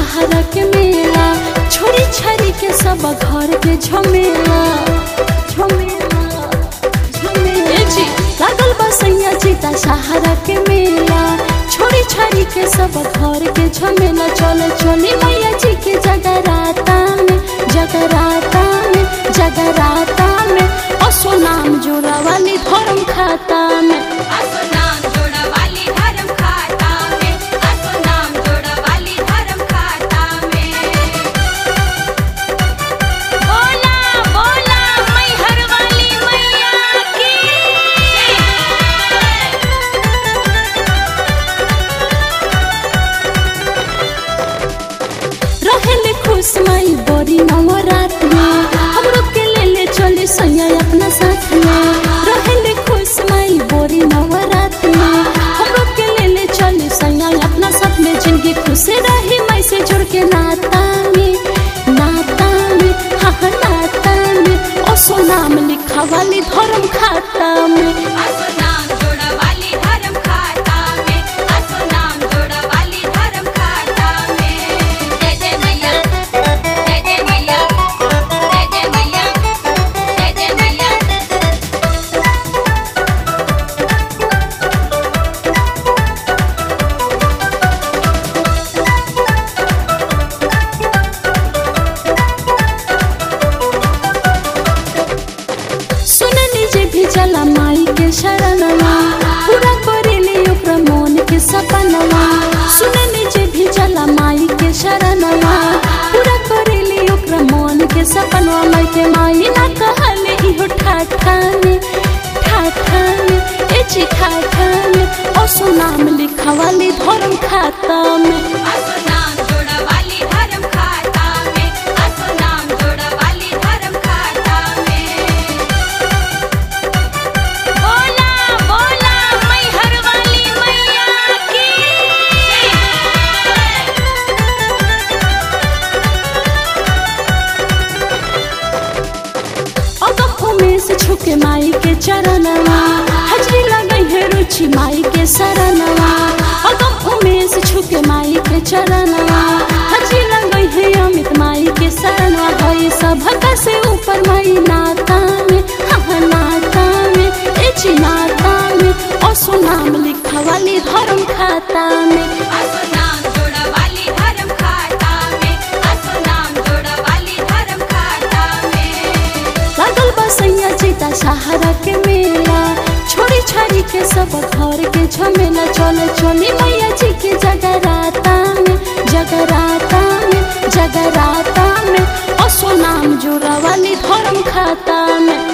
दशहरा के मेला छोड़ी छाड़ी के सब घर के झमेला झमेला झमेला जी लागल बा सैया जी दशहरा के मेला छोड़ी छाड़ी के सब घर के झमेला चले चली मैया जी के जगराता में जगराता में जगराता में असो नाम जोड़ा वाली धर्म खाता में असो नाम जोड़ा वाली धर्म खाता में असो नाम जोड़ा वाली धर्म खाता में बोला बोला मैहर वाली मैया की रहेले खुश माई बड़ी नवरात में हमरो के ले ले चली सैया अपना साथ में रहेले खुश माई बड़ी नवरात में हमरो के ले ले चली सैया अपना साथ में जिंदगी खुश रही माई से जुड़ के नाता में नाता में हाँ हाँ, नाता में ओसो नाम लिखा वाली धर्म खाता में असो नाम जोड़ा वाली धर्म खाता में असो नाम जोड़ा वाली धर्म खाता में जय जय मैया जय जय मैया जय जय मैया जय जय मैया सुननी जे भी चला माई के शरणवा पूरा करेली ओकरा मन के सपनवा सुननी जे भी चला माई के शरणवा पूरा करेली ओकरा मन के सपनवा माई के माई ना कहले इहो ठाठा में ठाठा में ए जी ठाठा में ओसो नाम लिखा वाली धर्म खाता में असो नाम जोड़ा वाली धर्म खाता में असो नाम जोड़ा वाली धर्म खाता में बोला बोला मैहर वाली मैया की अगफो में से छुके माई के चरणवा हजरी लगई है रुचि माई के शरणवा अगफो में से छुके माई के चरणवा हजरी लगई है अमित माई के शरणवा है सब से ऊपर माई नाता में हाँ नाता में ए जी नाता में असो नाम लिखा वाली धर्म खाता में असो नाम जोड़ा वाली धर्म खाता में असो नाम जोड़ा वाली धर्म खाता में लागल बा सैया जीता सहारा के मेला छोड़ी छाड़ी के सब घर के झमेला चले चली मैया जी के जगराता में जगराता में जगराता में असो नाम जोड़ा वाली धर्म खाता में